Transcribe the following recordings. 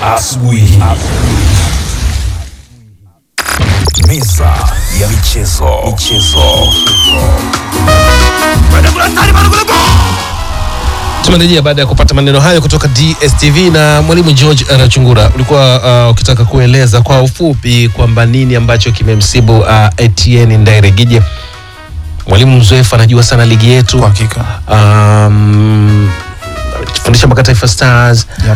asubuhi. Meza ya michezo. Michezo. Tumerejea baada ya kupata maneno hayo kutoka DSTV na mwalimu George Arachungura. Ulikuwa uh, ukitaka kueleza kwa ufupi kwamba nini ambacho kimemsibu uh, Etienne Ndairegije. Mwalimu mzoefu anajua sana ligi yetu Kwa hakika. um, fundisha mpaka Taifa Stars Yep.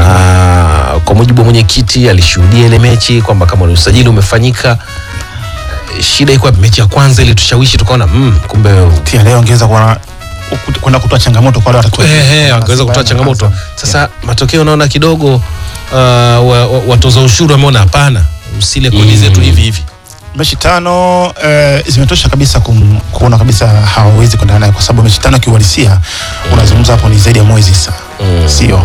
uh, kwa mujibu wa mwenyekiti alishuhudia ile mechi kwamba kama ni usajili umefanyika eh, shida iko wapi? mechi ya kwanza ili tushawishi tukaona mm, kumbe Pia leo ongeza kwa kwenda kutoa changamoto kwa wale watatu. Ehe, wakaweza kutoa changamoto. Sasa matokeo naona kidogo uh, wa- wa- watoza ushuru wameona hapana, usile kodi zetu hivi hivi. mechi tano eh, zimetosha kabisa kum, kuona kabisa hawawezi kwenda naye kwa sababu mechi tano kiuhalisia unazungumza hapo ni zaidi ya mwezi sasa sio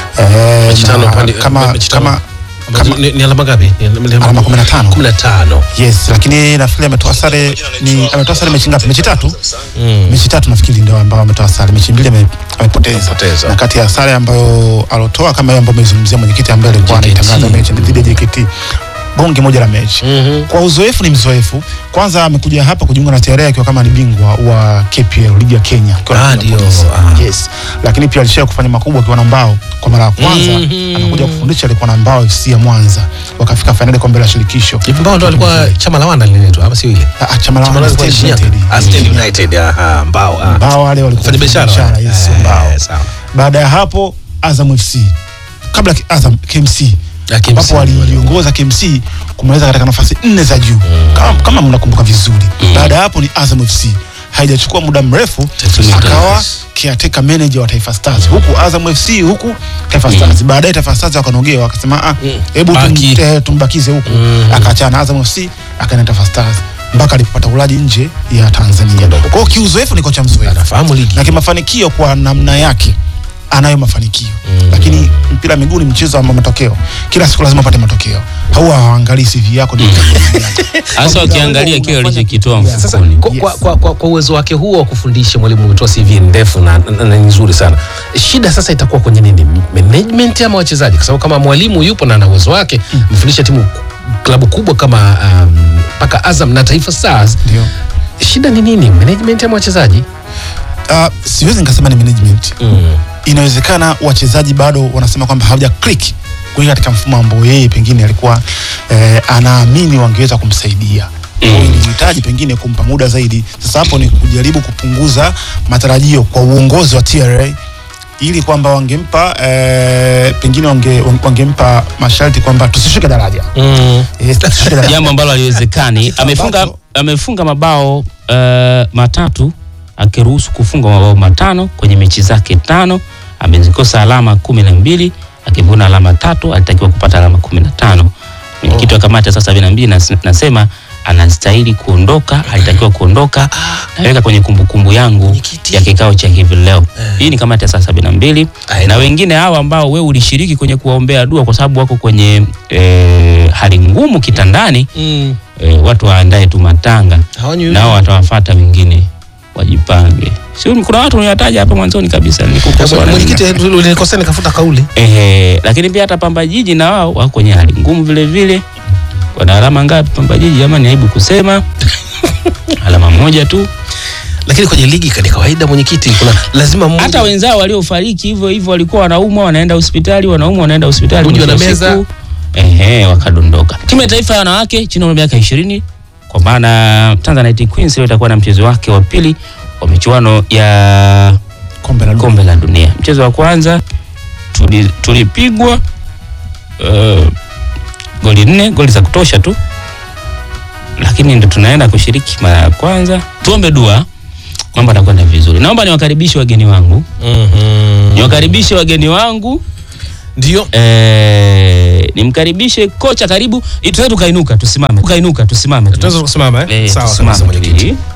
eh, Mechi tano na pande- kama, mechi tano. kama, Ambazo kama ni, ni alama ngapi? Ni- ni- Alama 15. 15. yes lakini nafikiri ametoa sare ni ametoa sare mechi ngapi mechi tatu mechi tatu nafikiri ndio ambao ametoa sare mechi mbili ame- amepoteza Amepoteza. na kati ya sare ambayo alotoa kama hiyo ambayo amezungumzia mwenyekiti ambaye alikuwa JKT. anaitangaza mechi dhidi ya JKT bonge moja la mechi Mhm. kwa uzoefu ni mzoefu kwanza amekuja hapa kujiunga na TRA akiwa kama ni bingwa wa KPL ligi ya Kenya akiwa na Ah, timu ya ndio. Polisi. Ah. yes lakini pia alishawahi kufanya makubwa akiwa na mbao kwa mara ya kwanza Mhm. anakuja kufundisha alikuwa na mbao FC ya Mwanza wakafika fainali kombe la shirikisho Hivi mbao ndo alikuwa chama la wana linaitwa ama sio ile? Ah, ah, chama la Chama la Wana alikuwa State Shinyanga. United. Ah, State United. Aha, mbao. ah. mbao wale walikuwa Wafanya biashara wale. yes, Eh, mbao sawa. baada ya hapo Azam FC kabla ki- Azam KMC Ah, KMC ambapo waliongoza KMC kumaliza katika nafasi nne za juu kama, kama mnakumbuka vizuri baada ya hapo ni Azam FC haijachukua muda mrefu Taifa akawa Stars. caretaker manager wa Taifa Stars huku Azam FC huku Taifa Stars baadaye Taifa Stars wakanogewa wakasema ah hebu tum, Baki. eh, tumbakize huku akaachana na Azam FC akaenda Taifa Stars mpaka alipopata ulaji nje ya Tanzania kwa hiyo kiuzoefu ni kocha mzoefu Anafahamu ligi. na kimafanikio kwa namna yake anayo mafanikio lakini mpira wa miguu ni mchezo wa matokeo kila siku lazima upate matokeo huwa hawaangalii CV yako ni hasa wakiangalia kile walichokitoa Sasa mfukoni. kwa, kwa, kwa, kwa, kwa uwezo wake huo wa kufundisha mwalimu umetoa CV ndefu na, na, na nzuri sana. Shida sasa itakuwa kwenye nini? Management ama wachezaji? Kwa sababu kama mwalimu yupo na ana uwezo wake, mfundisha timu klabu kubwa kama um, mpaka Azam na Taifa Stars, ndio shida ni nini? Management ama wachezaji? uh, siwezi nikasema ni management inawezekana wachezaji bado wanasema kwamba hawaja click kuingia katika mfumo ambao yeye pengine alikuwa eh, anaamini wangeweza kumsaidia Kwa hiyo ilihitaji pengine kumpa muda zaidi sasa hapo ni kujaribu kupunguza matarajio kwa uongozi wa TRA ili kwamba wangempa eh, pengine wange, wangempa masharti kwamba tusishuke daraja Mm. Yes, tusishuke daraja. jambo ambalo haliwezekani Kitu amefunga ambacho- amefunga mabao uh, matatu akiruhusu kufunga mabao matano kwenye mechi zake tano amezikosa alama kumi na mbili akivuna alama tatu alitakiwa kupata alama kumi na tano mwenyekiti wa kamati ya saa sabini na mbili nas- nasema anastahili kuondoka alitakiwa kuondoka naweka kwenye kumbukumbu yangu Mwenyekiti. ya kikao cha hivi leo hii ni kamati ya saa sabini na mbili Aye. na wengine hawa ambao wewe ulishiriki kwenye kuwaombea dua kwa sababu wako kwenye eh, hali ngumu kitandani Mm. e, watu waandae tu matanga Hawanywi- nao watawafata wengine wajipange. Si kuna watu unataja hapa mwanzoni kabisa nilikukosoa na Mwenyekiti nini. ulinikosea nikafuta kauli. Ehe, lakini pia hata Pamba Jiji na wao wako kwenye hali ngumu vile vile. Wana alama ngapi Pamba Jiji? Jamani, aibu kusema alama moja tu. Lakini kwenye ligi ni kawaida mwenyekiti, kuna lazima mmoja Hata wenzao waliofariki hivyo hivyo walikuwa wanaumwa, wanaenda hospitali, wanaumwa, wanaenda hospitali, Uji mwisho wa wanameza. siku, ehe, wakadondoka. Timu ya taifa ya wanawake chini ya umri wa miaka 20 kwa maana Tanzanite Queens leo itakuwa na mchezo wake wa pili wa michuano ya kombe la dunia. kombe la dunia. Mchezo wa kwanza tuli- tulipigwa uh, goli nne, goli za kutosha tu, lakini ndo tunaenda kushiriki mara ya kwanza. Tuombe dua mambo atakwenda vizuri. Naomba niwakaribishe wageni wangu, Mhm. niwakaribishe wageni wangu ndio eh, nimkaribishe kocha. Karibu, tunaweza tukainuka tusimame, tukainuka tusimame tu. tunaweza kusimama eh? Eh, Sawa tusimame kabisa tu mwenyekiti. ili-